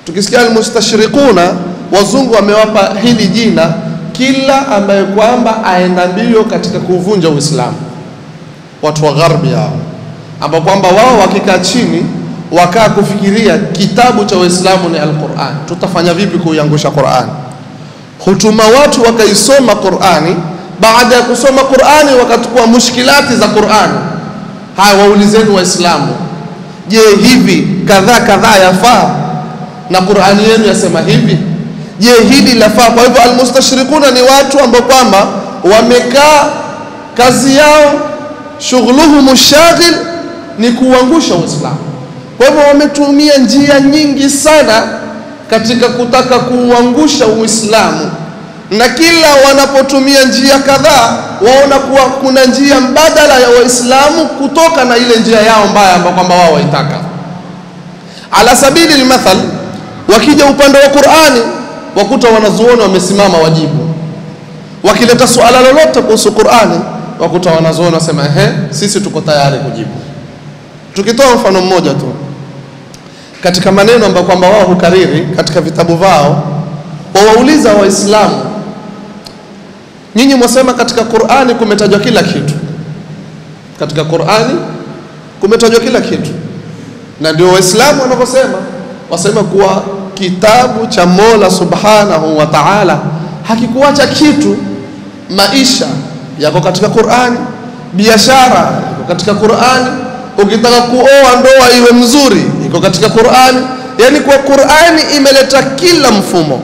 Tukisikia almustashriquna, wazungu wamewapa hili jina kila ambaye kwamba aenda mbio katika kuvunja Uislamu, watu wa gharbi hao, ambao kwamba wao wakikaa chini wakaa kufikiria kitabu cha Uislamu ni Alquran, tutafanya vipi kuiangusha Qurani? Hutuma watu wakaisoma Qurani, baada ya kusoma Qurani wakachukua mushkilati za Qurani. Haya, waulizeni Waislamu, je, hivi kadhaa kadhaa yafaa na Qurani yenu yasema hivi? Je, hili lafaa? Kwa hivyo almustashrikuna ni watu ambao kwamba wamekaa, kazi yao shughuluhum shaghil ni kuuangusha Uislamu. Kwa hivyo wametumia njia nyingi sana katika kutaka kuuangusha Uislamu, na kila wanapotumia njia kadhaa waona kuwa kuna njia mbadala ya Waislamu kutoka na ile njia yao mbaya ambayo kwamba wao waitaka. Ala sabili lmathal, wakija upande wa Qur'ani wakuta wanazuoni wamesimama wajibu, wakileta suala lolote kuhusu Qur'ani wakuta wanazuoni wasema ehe, sisi tuko tayari kujibu. Tukitoa mfano mmoja tu katika maneno ambayo kwamba wao hukariri katika vitabu vao, wawauliza Waislamu, nyinyi mwasema katika Qur'ani kumetajwa kila kitu, katika Qur'ani kumetajwa kila kitu, na ndio Waislamu wanavyosema, wasema kuwa kitabu cha Mola Subhanahu wa Ta'ala hakikuacha kitu. Maisha yako katika Qur'ani, biashara yako katika Qur'ani, ukitaka kuoa ndoa iwe mzuri iko katika Qur'ani. Yani kwa Qur'ani imeleta kila mfumo.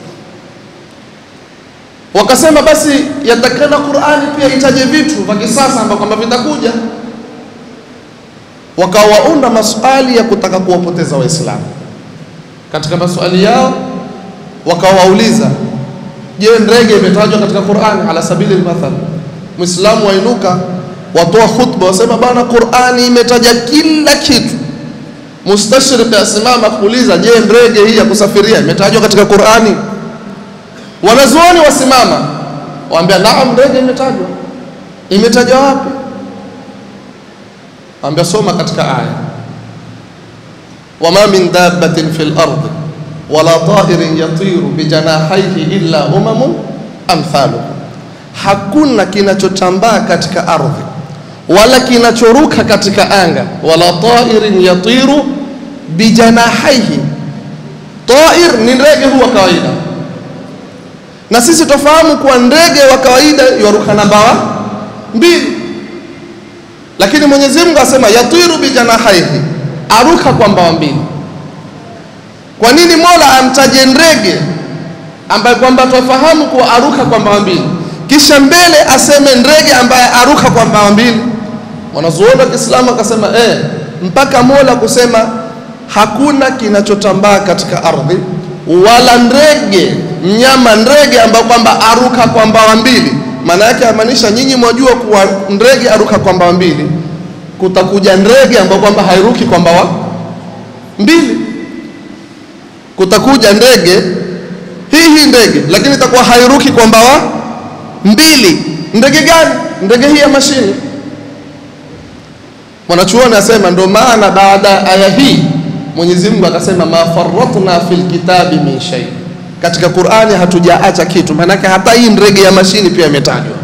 Wakasema basi yatakana Qur'ani pia itaje vitu vya kisasa ambavyo kwamba vitakuja, wakawaunda maswali ya kutaka kuwapoteza Waislamu. Katika maswali yao wakawauliza, je, ndege imetajwa katika Qur'ani? Ala sabili lmathal, Muislamu wainuka watoa khutba wasema, bana, Qur'ani imetaja kila kitu Mustashrik asimama kuuliza, je, ndege hii ya kusafiria imetajwa katika Qur'ani? Wanazuoni wasimama waambia, naam, ndege imetajwa. Imetajwa wapi? Waambia, soma katika aya, wama min dabbatin fil ardi wala ta'irin yatiru bijanahaihi illa umamun amthalukum, hakuna kinachotambaa katika ardhi wala kinachoruka katika anga, wala tairin yatiru bijanahaihi. Tair ni ndege huwa kawaida, na sisi tofahamu kuwa ndege wa kawaida yaruka na mbawa mbili, lakini Mwenyezi Mungu asema yatiru bijanahaihi, aruka kwa mbawa mbili. Kwa nini Mola amtaje ndege ambaye kwamba tofahamu kuwa aruka kwa mbawa mbili, kisha mbele aseme ndege ambaye aruka kwa mbawa mbili? Wanazuoni wa Kiislamu akasema eh, mpaka Mola kusema hakuna kinachotambaa katika ardhi wala ndege mnyama ndege ambao kwamba aruka kwa mbawa mbili. Maana yake amaanisha nyinyi mwajua kuwa ndege aruka kwa mbawa mbili, kutakuja ndege ambao kwamba hairuki kwa mbawa mbili. Kutakuja ndege hii hii ndege, lakini itakuwa hairuki kwa mbawa mbili. Ndege gani? Ndege hii ya mashini Mwanachuoni asema ndio maana baada ya aya hii Mwenyezi Mungu akasema ma farratna fil kitabi min shay, katika Qur'ani hatujaacha kitu. Maanake hata hii ndege ya mashini pia imetajwa.